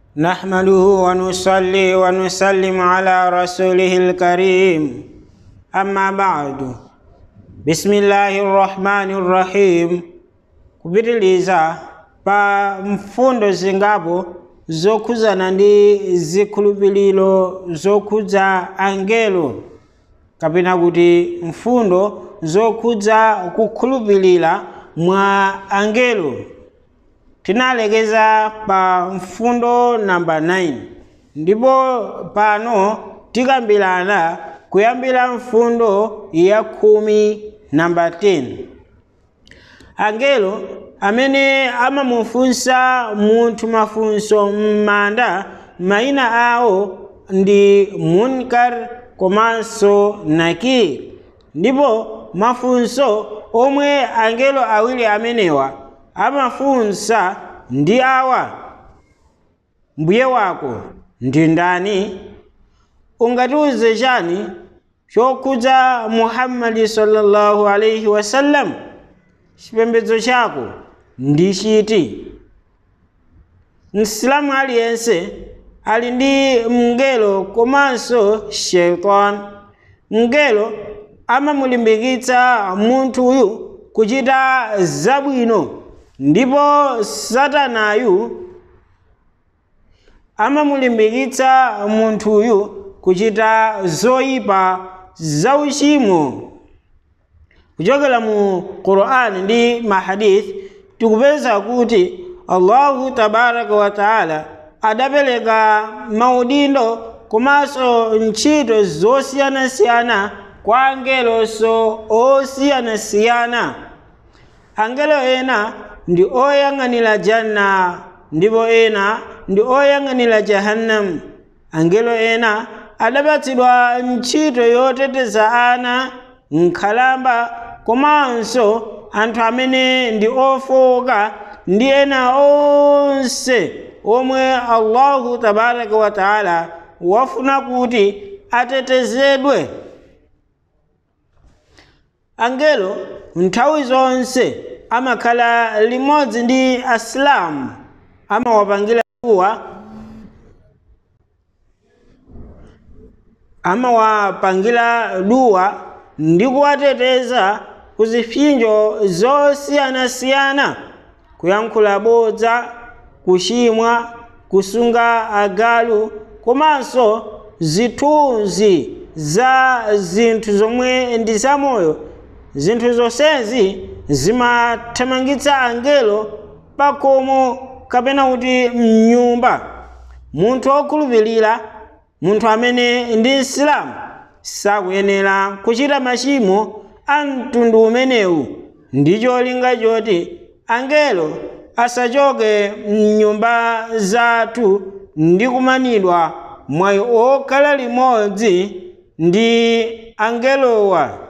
نحمده ونصلي ونسلم على رسوله الكريم أما بعد بسم الله الرحمن الرحيم kupitiliza pa mfundo zingapo zokhuzana ndi zikhulupiriro zokhudza angelo kapena kuti mfundo zokhudza kukhulupirira mwa angelo tinalekeza pa mfundo namba 9 ndipo pano tikambirana kuyambira mfundo ya khumi namba 10 angelo amene amamufunsa munthu mafunso m'manda mayina awo ndi munkar komanso nakir ndipo mafunso omwe angelo awiri amenewa amafunsa ndi awa mbuye wako ndi ndani ungatiuze chani chokhudza muhammadi sallallahu alaihi wasallam chipembedzo chako ndi chiti msilamu aliyense ali ndi mngelo komanso shaitan mngelo amamulimbikitsa munthu uyu kuchita zabwino ndipo satanayu amamulimbikitsa munthuyu kuchita zoyipa zauchimo kuchokera mu qur'ani ndi mahadith tikupeza kuti allahu tabaraka wa taala adapereka maudindo komanso ntchito zosiyanasiyana kwa angelonso osiyanasiyana angelo ena ndi oyang'anira janna ndipo ena ndi oyang'anira jahannam angelo ena adapatsidwa ntchito yoteteza ana nkhalamba komanso anthu amene ndi ofowoka ndi ena onse omwe allahu tabaraka wa taala wafuna kuti atetezedwe angelo nthawi zonse amakhala limodzi ndi asilamu amawapangira duwa amawapangira duwa ndi kuwateteza ku zipsinjo zosiyanasiyana kuyankhula bodza kuchimwa kusunga agalu komanso zithunzi za zinthu zomwe ndi zamoyo zinthu zonsezi zimathamangitsa angelo pakomo kapena kuti mnyumba munthu wokhulupirira munthu amene ndi msilamu sakuyenera kuchita machimo a mtundu umenewu ndi cholinga choti angelo asachoke mnyumba zathu ndi kumanidwa mwayi okhala limodzi ndi angelowa